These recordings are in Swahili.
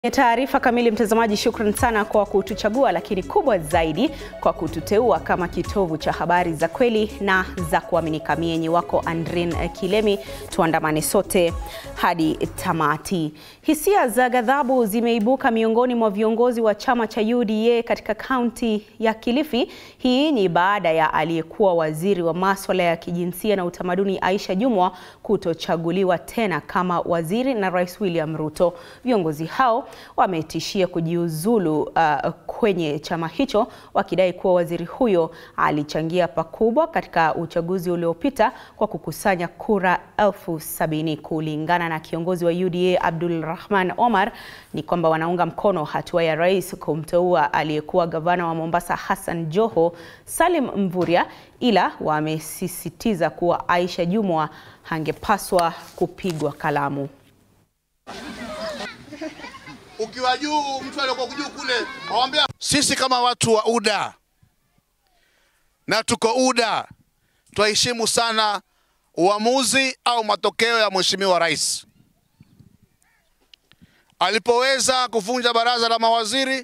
Taarifa kamili, mtazamaji, shukran sana kwa kutuchagua, lakini kubwa zaidi kwa kututeua kama kitovu cha habari za kweli na za kuaminika. Mienyi wako Andrin Kilemi, tuandamane sote hadi tamati. Hisia za ghadhabu zimeibuka miongoni mwa viongozi wa chama cha UDA katika kaunti ya Kilifi. Hii ni baada ya aliyekuwa waziri wa maswala ya kijinsia na utamaduni Aisha Jumwa kutochaguliwa tena kama waziri na Rais William Ruto. Viongozi hao wametishia kujiuzulu uh, kwenye chama hicho wakidai kuwa waziri huyo alichangia pakubwa katika uchaguzi uliopita kwa kukusanya kura elfu sabini. Kulingana na kiongozi wa UDA Abdul Rahman Omar, ni kwamba wanaunga mkono hatua ya rais kumteua aliyekuwa gavana wa Mombasa Hassan Joho Salim Mvurya, ila wamesisitiza kuwa Aisha Jumwa hangepaswa kupigwa kalamu. Ukiwa juu mtu aliyekuwa juu kule awambia, sisi kama watu wa UDA na tuko UDA twaheshimu sana uamuzi au matokeo ya mheshimiwa rais alipoweza kuvunja baraza la mawaziri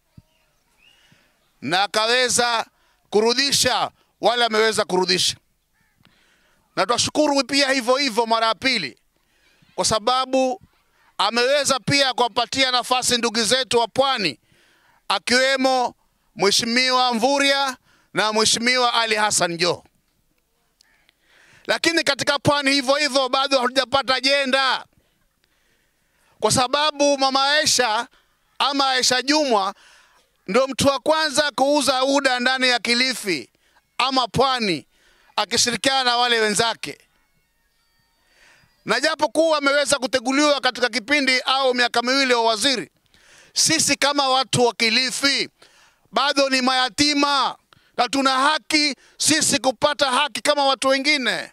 na akaweza kurudisha wale ameweza kurudisha, na twashukuru pia hivyo hivyo mara ya pili kwa sababu ameweza pia kuwapatia nafasi ndugu zetu wa pwani akiwemo Mheshimiwa Mvurya na Mheshimiwa Ali Hassan Joho. Lakini katika pwani hivyo hivyo bado hatujapata ajenda, kwa sababu mama Aisha ama Aisha Jumwa ndio mtu wa kwanza kuuza UDA ndani ya Kilifi ama pwani akishirikiana na wale wenzake na japo kuwa ameweza kuteguliwa katika kipindi au miaka miwili wa waziri, sisi kama watu wa Kilifi bado ni mayatima na tuna haki sisi kupata haki kama watu wengine.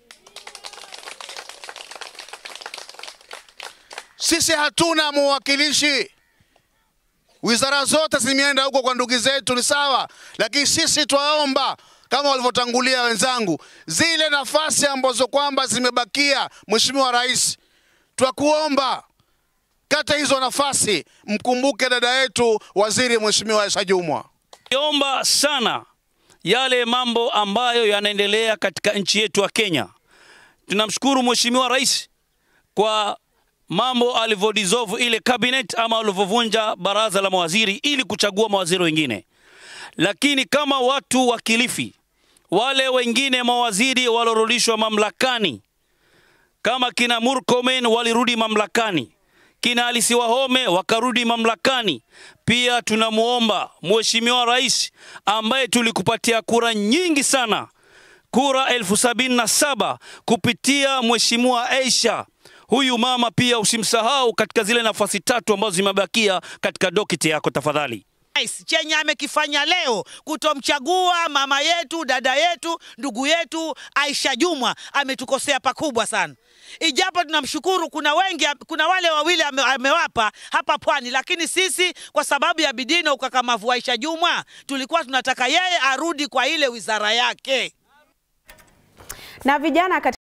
Sisi hatuna mwakilishi, wizara zote zimeenda huko kwa ndugu zetu, ni sawa, lakini sisi twaomba kama walivyotangulia wenzangu, zile nafasi ambazo kwamba zimebakia, Mheshimiwa Rais, twakuomba kata hizo nafasi, mkumbuke dada yetu waziri Mheshimiwa Aisha Jumwa. Niomba sana yale mambo ambayo yanaendelea katika nchi yetu ya Kenya. Tunamshukuru Mheshimiwa Rais kwa mambo alivyodissolve ile cabinet ama alivyovunja baraza la mawaziri ili kuchagua mawaziri wengine, lakini kama watu wa Kilifi wale wengine mawaziri walorudishwa mamlakani kama kina Murkomen walirudi mamlakani, kina Alisi Wahome wakarudi mamlakani. Pia tunamuomba Mheshimiwa Rais ambaye tulikupatia kura nyingi sana, kura elfu sabini na saba kupitia Mheshimiwa Aisha, huyu mama pia usimsahau katika zile nafasi tatu ambazo zimebakia katika dokiti yako tafadhali. Rais chenye amekifanya leo kutomchagua mama yetu, dada yetu, ndugu yetu Aisha Jumwa ametukosea pakubwa sana. Ijapo tunamshukuru, kuna wengi, kuna wale wawili ame, amewapa hapa pwani, lakini sisi kwa sababu ya bidii na ukakamavu wa Aisha Jumwa tulikuwa tunataka yeye arudi kwa ile wizara yake Na vijana